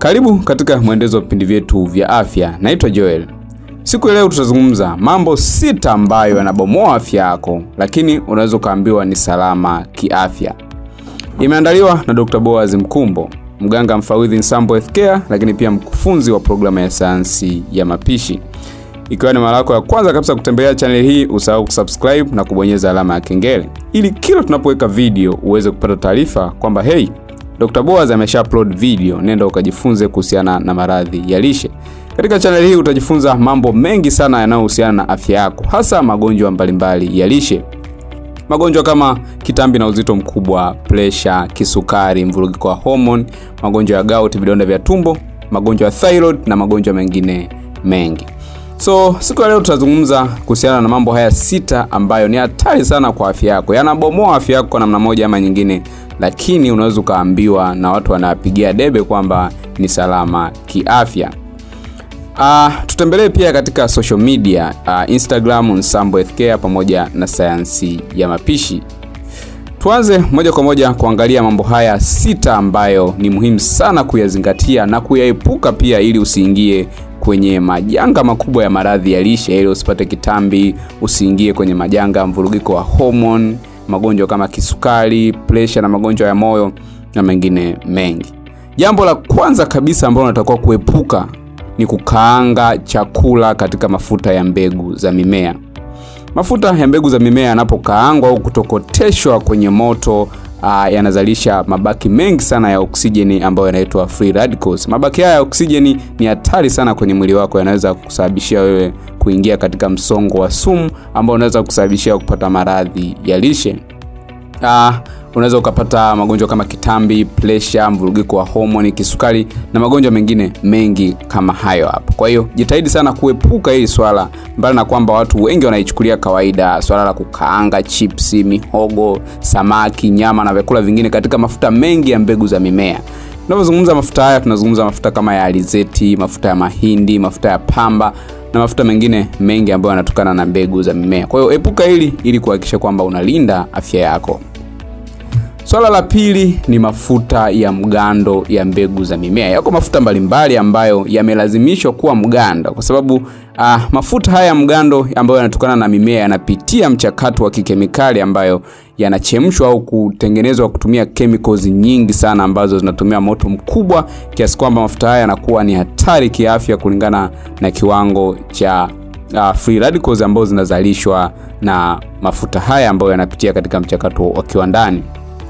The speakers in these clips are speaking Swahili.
Karibu katika mwendelezo wa vipindi vyetu vya afya. Naitwa Joel. Siku ya leo tutazungumza mambo sita ambayo yanabomoa afya yako, lakini unaweza ukaambiwa ni salama kiafya. Imeandaliwa na Dr. Boaz Mkumbo, mganga mfawidhi Nsambo Healthcare, lakini pia mkufunzi wa programu ya sayansi ya mapishi. Ikiwa ni mara yako ya kwanza kabisa kutembelea channel hii, usahau kusubscribe na kubonyeza alama ya kengele ili kila tunapoweka video uweze kupata taarifa kwamba hey, Dr. Boaz amesha upload video, nenda ukajifunze kuhusiana na maradhi ya lishe. Katika channel hii utajifunza mambo mengi sana yanayohusiana na afya yako, hasa magonjwa mbalimbali ya lishe. Magonjwa kama kitambi na uzito mkubwa, presha, kisukari, mvurugiko wa homoni, magonjwa ya gout, vidonda vya tumbo, magonjwa ya thyroid na magonjwa mengine mengi. So siku ya leo tutazungumza kuhusiana na mambo haya sita ambayo ni hatari sana kwa afya yako, yanabomoa afya yako kwa namna moja ama nyingine, lakini unaweza ukaambiwa na watu wanapigia debe kwamba ni salama kiafya. Uh, tutembelee pia katika social media uh, Instagram Nsambo Healthcare pamoja na sayansi ya mapishi. Tuanze moja kwa moja kuangalia mambo haya sita ambayo ni muhimu sana kuyazingatia na kuyaepuka pia, ili usiingie kwenye majanga makubwa ya maradhi ya lishe, ili usipate kitambi, usiingie kwenye majanga ya mvurugiko wa homoni, magonjwa kama kisukari, presha na magonjwa ya moyo na mengine mengi. Jambo la kwanza kabisa ambalo unatakiwa kuepuka ni kukaanga chakula katika mafuta ya mbegu za mimea. Mafuta ya mbegu za mimea yanapokaangwa au kutokoteshwa kwenye moto uh, yanazalisha mabaki mengi sana ya oksijeni ambayo yanaitwa free radicals. Mabaki haya ya oksijeni ni hatari sana kwenye mwili wako, yanaweza kusababishia wewe kuingia katika msongo wa sumu ambao unaweza kusababishia kupata maradhi ya lishe. Uh, unaweza ukapata magonjwa kama kitambi, presha, mvurugiko wa homoni, kisukari na magonjwa mengine mengi kama hayo hapo. Kwa hiyo jitahidi sana kuepuka hili swala, mbali na kwamba watu wengi wanaichukulia kawaida swala la kukaanga chipsi, mihogo, samaki, nyama na vyakula vingine katika mafuta mengi ya mbegu za mimea. Tunapozungumza mafuta haya, tunazungumza mafuta kama ya alizeti, mafuta ya mahindi, mafuta ya pamba na mafuta mengine mengi ambayo yanatokana na mbegu za mimea. Kwa hiyo epuka hili ili kuhakikisha kwamba unalinda afya yako. Swala la pili ni mafuta ya mgando ya mbegu za mimea. Yako mafuta mbalimbali ambayo yamelazimishwa kuwa mgando kwa sababu uh, mafuta haya ya mgando ambayo yanatokana na mimea yanapitia mchakato wa kikemikali ambayo yanachemshwa au kutengenezwa kutumia chemicals nyingi sana ambazo zinatumia moto mkubwa kiasi kwamba mafuta haya yanakuwa ni hatari kiafya kulingana na kiwango cha uh, free radicals ambazo zinazalishwa na mafuta haya ambayo yanapitia katika mchakato wa kiwandani.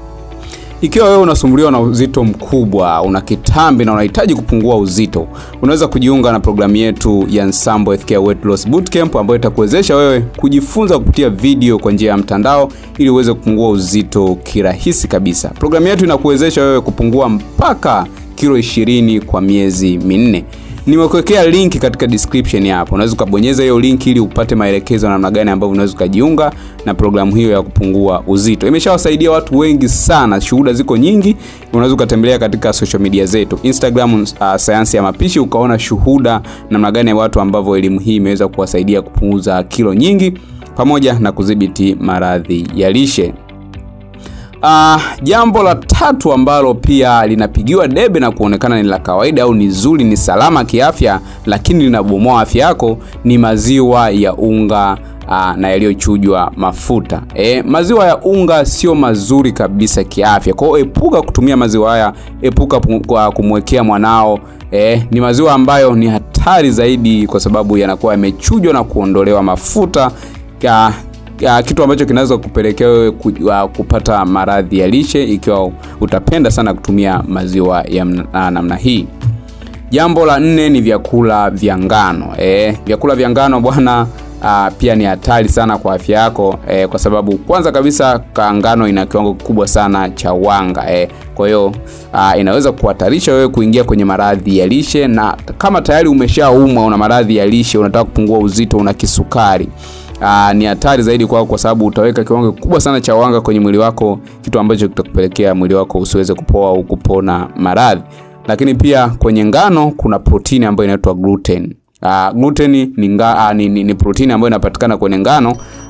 Ikiwa wewe unasumbuliwa na uzito mkubwa, una kitambi na unahitaji kupungua uzito, unaweza kujiunga na programu yetu ya Nsambo Healthcare Weight Loss Bootcamp ambayo itakuwezesha wewe kujifunza kupitia video kwa njia ya mtandao ili uweze kupungua uzito kirahisi kabisa. Programu yetu inakuwezesha wewe kupungua mpaka kilo 20 kwa miezi minne. Nimekuwekea link katika description hapo. Unaweza ukabonyeza hiyo link ili upate maelekezo namna gani ambavyo unaweza ukajiunga na programu hiyo ya kupungua uzito. Imeshawasaidia watu wengi sana, shuhuda ziko nyingi. Unaweza ukatembelea katika social media zetu Instagram, uh, sayansi ya mapishi, ukaona shuhuda namna gani watu ambavyo elimu hii imeweza kuwasaidia kupunguza kilo nyingi pamoja na kudhibiti maradhi ya lishe. Uh, jambo la tatu ambalo pia linapigiwa debe na kuonekana ni la kawaida au ni zuri, ni salama kiafya, lakini linabomoa afya yako ni maziwa ya unga uh, na yaliyochujwa mafuta. E, maziwa ya unga sio mazuri kabisa kiafya. Kwa hiyo epuka kutumia maziwa haya, epuka kumwekea mwanao. E, ni maziwa ambayo ni hatari zaidi kwa sababu yanakuwa yamechujwa na kuondolewa mafuta ya, ya kitu ambacho kinaweza kupelekea wewe kupata maradhi ya lishe ikiwa utapenda sana kutumia maziwa ya namna hii. Jambo la nne ni vyakula vya ngano. E, vyakula vya ngano bwana, pia ni hatari sana kwa afya yako e, kwa sababu kwanza kabisa ngano ina kiwango kikubwa sana cha wanga e, kwa hiyo inaweza kuhatarisha wewe kuingia kwenye maradhi ya lishe, na kama tayari umeshaumwa una maradhi ya lishe, unataka kupungua uzito, una kisukari Aa, ni hatari zaidi kwako kwa sababu utaweka kiwango kikubwa sana cha wanga kwenye mwili wako, kitu ambacho kitakupelekea mwili wako usiweze kupoa au kupona maradhi. Lakini pia kwenye ngano kuna protini ambayo inaitwa gluten. Uh, gluten ni, nga, uh, ni, ni, ni protini ambayo inapatikana kwenye ngano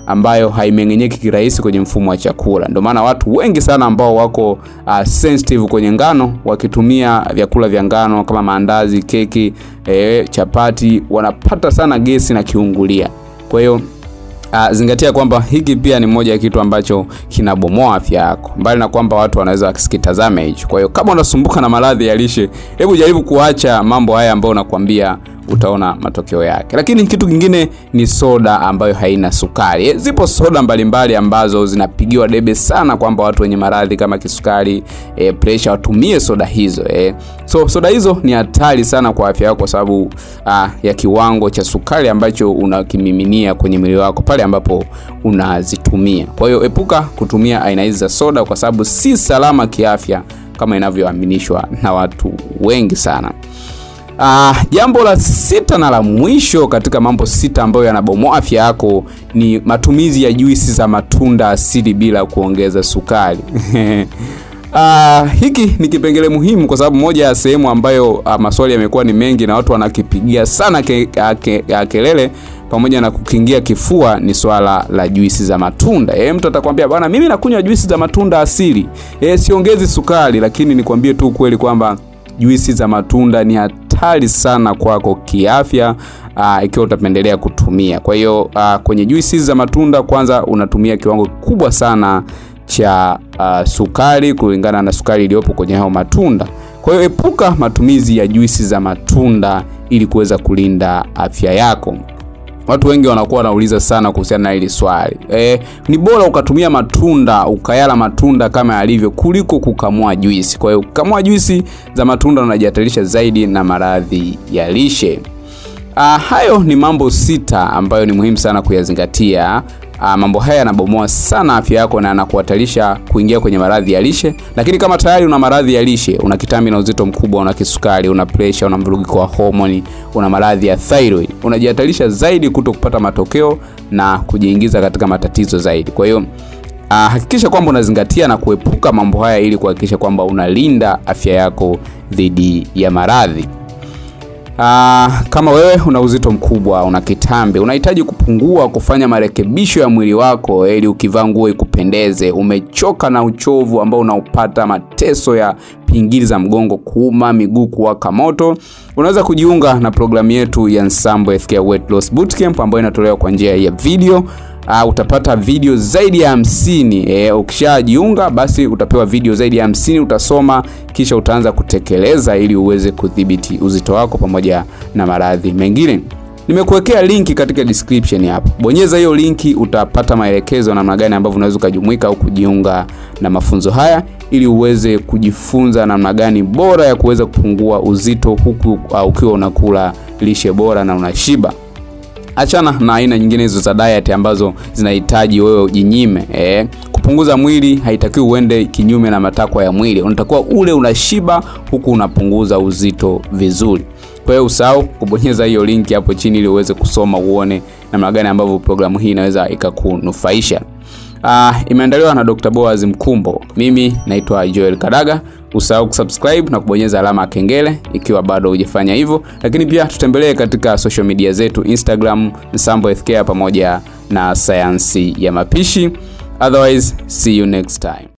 ambayo haimeng'enyeki kirahisi kwenye mfumo wa chakula. Ndio maana watu wengi sana ambao wako uh, sensitive kwenye ngano wakitumia vyakula vya ngano kama maandazi, keki, eh, chapati wanapata sana gesi na kiungulia. Kwa hiyo Uh, zingatia kwamba hiki pia ni moja ya kitu ambacho kinabomoa afya yako, mbali na kwamba watu wanaweza wasikitazame hicho. Kwa hiyo kama unasumbuka na maradhi ya lishe, hebu jaribu kuacha mambo haya ambayo nakwambia, utaona matokeo yake. Lakini kitu kingine ni soda ambayo haina sukari. E, zipo soda mbalimbali ambazo zinapigiwa debe sana kwamba watu wenye maradhi kama kisukari, e, pressure watumie soda hizo e. So soda hizo ni hatari sana kwa afya yako kwa sababu uh, ya kiwango cha sukari ambacho unakimiminia kwenye mwili wako pale ambapo unazitumia. Kwa hiyo epuka kutumia aina hizi za soda kwa sababu si salama kiafya kama inavyoaminishwa na watu wengi sana. Uh, jambo la sita na la mwisho katika mambo sita ambayo yanabomoa afya yako ni matumizi ya juisi za matunda asili bila kuongeza sukari. Uh, hiki ni kipengele muhimu kwa sababu moja ya sehemu ambayo uh, maswali yamekuwa ni mengi na watu wanakipigia sana ke, ke, ke, kelele pamoja na kukingia kifua ni swala la juisi za matunda. E, mtu atakwambia bwana, mimi nakunywa juisi za matunda asili, e, siongezi sukari. Lakini nikwambie tu kweli kwamba juisi za matunda ni hatari sana kwako kiafya, uh, ikiwa utapendelea kutumia. Kwa hiyo uh, kwenye juisi za matunda kwanza unatumia kiwango kikubwa sana cha uh, sukari kulingana na sukari iliyopo kwenye hao matunda. Kwa hiyo epuka matumizi ya juisi za matunda ili kuweza kulinda afya yako. Watu wengi wanakuwa wanauliza sana kuhusiana na hili swali. E, ni bora ukatumia matunda ukayala matunda kama yalivyo kuliko kukamua juisi. Kwa hiyo kukamua juisi za matunda unajihatarisha zaidi na maradhi ya lishe. Uh, hayo ni mambo sita ambayo ni muhimu sana kuyazingatia. Uh, mambo haya yanabomoa sana afya yako na yanakuhatarisha kuingia kwenye maradhi ya lishe. Lakini kama tayari una maradhi ya lishe, una kitambi na uzito mkubwa, una kisukari, una pressure, una mvurugiko wa homoni, una maradhi ya thyroid, unajihatarisha zaidi kuto kupata matokeo na kujiingiza katika matatizo zaidi. Kwa hiyo uh, hakikisha kwamba unazingatia na kuepuka mambo haya ili kuhakikisha kwamba unalinda afya yako dhidi ya maradhi. Uh, kama wewe una uzito mkubwa, una kitambi, unahitaji kupungua, kufanya marekebisho ya mwili wako ili ukivaa nguo ikupendeze, umechoka na uchovu ambao unaupata, mateso ya pingili za mgongo kuuma, miguu kuwaka moto, unaweza kujiunga na programu yetu ya Nsambo FK Weight Loss Bootcamp ambayo inatolewa kwa njia ya video. Uh, utapata video zaidi ya hamsini. E, ukishajiunga basi utapewa video zaidi ya hamsini, utasoma kisha utaanza kutekeleza ili uweze kudhibiti uzito wako pamoja na maradhi mengine. Nimekuwekea linki katika description hapo, bonyeza hiyo linki, utapata maelekezo namna gani ambavyo unaweza ukajumuika au kujiunga na mafunzo haya ili uweze kujifunza namna gani bora ya kuweza kupungua uzito huku uh, ukiwa unakula lishe bora na unashiba. Achana na aina nyingine hizo za diet ambazo zinahitaji wewe ujinyime. Eh, kupunguza mwili haitakiwi uende kinyume na matakwa ya mwili. Unatakiwa ule unashiba huku unapunguza uzito vizuri. Kwa hiyo usahau kubonyeza hiyo linki hapo chini ili uweze kusoma uone namna gani ambavyo programu hii inaweza ikakunufaisha. Uh, imeandaliwa na Dr. Boaz Mkumbo. Mimi naitwa Joel Kadaga. Usahau kusubscribe na kubonyeza alama ya kengele ikiwa bado hujafanya hivyo, lakini pia tutembelee katika social media zetu Instagram Nsambo FK pamoja na sayansi ya mapishi. Otherwise, see you next time.